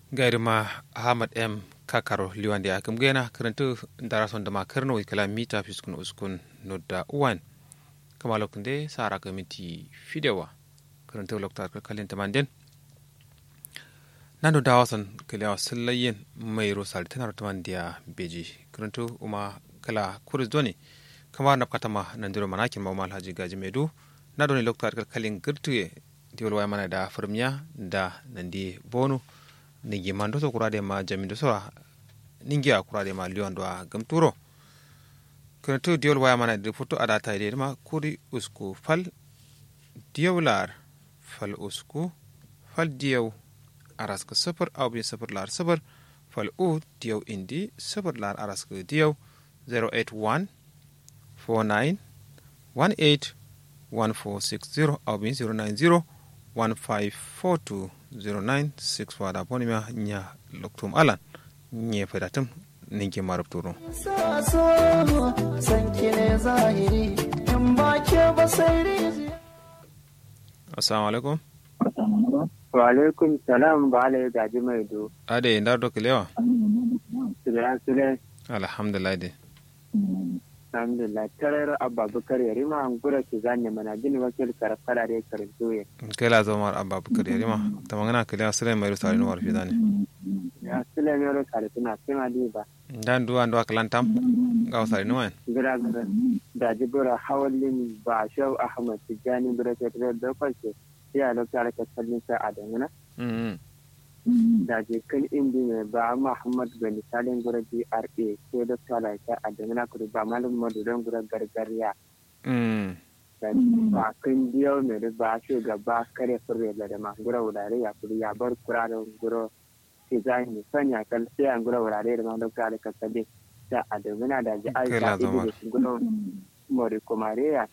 gairima ahmad m kakaro liwande akum gena karantu darason da makarno kala mita fiskun uskun nodda uwan kama lokunde sara ka miti fidewa karantu lokta kalin tamanden nando dawason kala sallayen mai rosal tanar tamandiya beji karantu uma kala kuris doni kama na katama nandiro manakin ma alhaji gaji medu na doni lokta kalin girtuye diwol waya mana da firmiya da nandi bonu ningi mando so kurade ma jamindo so ningi a kurade ma liwando a gamturo kono to diwol waya mana de foto ada ta de ma kuri usku fal diwlar fal usku fal diyaw araska safar aw bi safar lar safar fal u diyaw indi safar lar araska diyaw 081 49 18 1460 aw bi 090 154209 wada boni ma nya loktum alan nye fedatum ninke marab turo assalamu alaikum wa alaikum salam ba ala gaji mai do ade ndar do kilewa sila sila alhamdulillah de alhamdulillah tarar abubakar ya rima an gura ki zanya mana gini wakil karfara da karanto ya kela zomar abubakar ya rima tamangana kilewa sile mai rusari no warfi dani ya sila mai ro kare tuna kima di ba dan duwa ndo akalantam ga wasari no wen gira gira da jibura hawalin ba shau ahmad tijani gura ke da da kwace ya lokacin ka kallin sa a dangana da je kan indi mai ba Muhammad ga misalin gura DRA ko da tsala ta a dangana ku ba malum maduran gura gargariya ba kan diyo mai da ba shi gaba kare fure da da ma gura wurare ya kuri ya bar kura da gura ke za ni sanya kan sai an gura wurare da ma da ka da kasabe da a dangana da ji ai ta ido da gura mori kumare ya